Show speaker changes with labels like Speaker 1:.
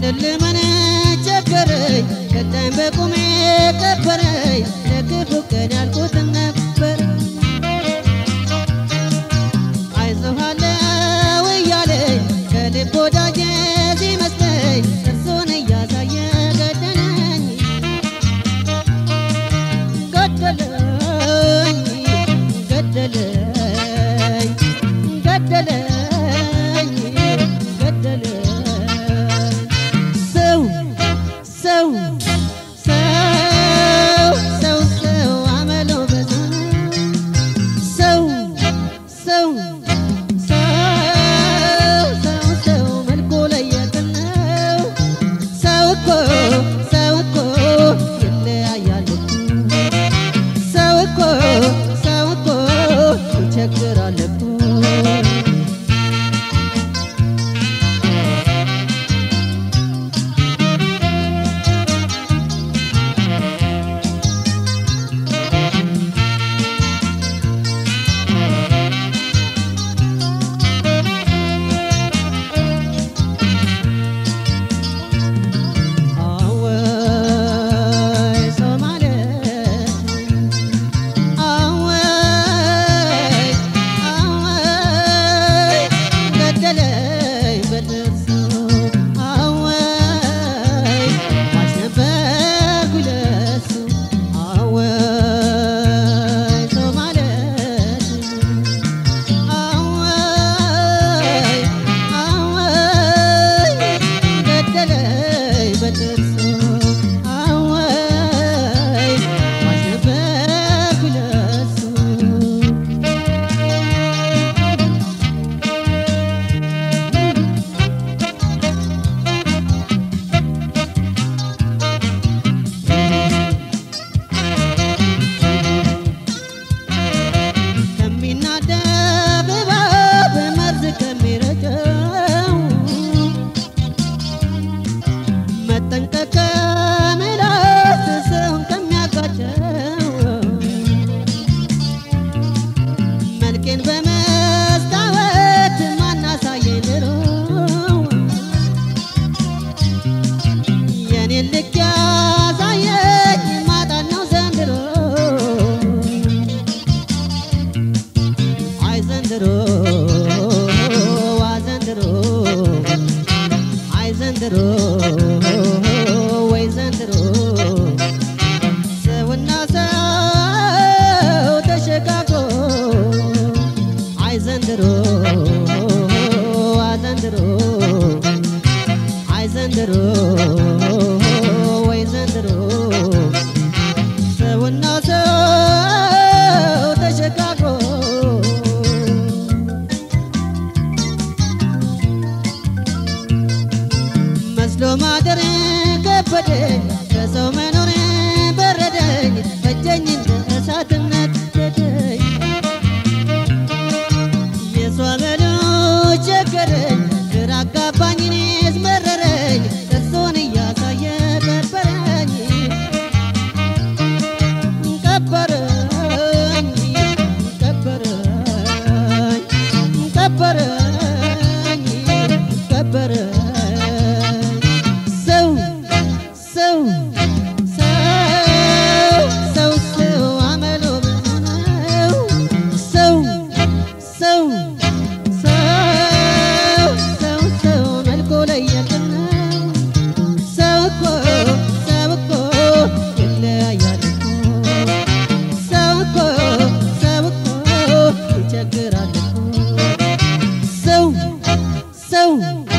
Speaker 1: ማንን ልመን ቸገረኝ ገዳኝ በቁሜ ቀበረኝ ለክፉ ቀን ያልኩትን ነበር አይዞሃለው እያለኝ ከልብ ወዳጄ ሲመስለኝ እርሱን እያሳየ ገደለኝ ገደለኝ ገደለኝ ገደለኝ ገደለኝ ሰው ሰው ሰው ሰው ሰው አመሎ ብዙ ሰው ሰው ሰው ሰው ሰው መልኩ ለየት ነው። ሰው እኮ ሰው እኮ ይለያያል እኮ ሰው እኮ ሰው እኮ ይቸግራል እኮ አወይ ሰው ማለት አወይ አወይ ገደለኝ በጥርሱ አወይ ሟች ነበርኩ ለሱ አወይ ሰው ማለት አወይ አወይ ገደለኝ በጥርሱ አወይ ሟች ነበርኩ ለሱ ከሚናደብ እባብ መርዝ ከሚረጨው መጠንቀቅ ከምላስ ሰውን ከሚያጋጨው መልኬን በመስታወት ማናሳየኝ ድሮ የኔን ልክ ያሳየኝ ማጣት ነው ዘንድሮ አይ ዘንድሮ ዋ ዘንድሮ አይ ዘንድሮ ወይ ዘንድሮ ሰውና ሰው ተሸጋግሮ አይ ዘንድሮ ዋ ዘንድሮ አይ ዘንድሮ ወይ ዘንድሮ ሰውና ሰው ተሸጋግሮ መስሎ ማደር ከበደኝ ከሰው መኖር በረደኝ ፈጀኝ እንደ እሳትነት ሄደኝ የሰው አመሉ ቸገረኝ ግራ አጋባኝ እኔስ መረረኝ እርሱን እያሳየ ቀበረኝ ቀበረኝ ቀበረኝ ቀበረኝ ቀበረኝ ሰው ሰው ሰው ሰው ሰው አመሎ ብዙ ነው ሰው ሰው ሰው ሰው ሰው መልኩ ለየት ነው ሰው እኮ ሰው እኮ ይለያያል እኮ ሰው እኮ ሰው እኮ ይቸግራል እኮ ሰው ሰው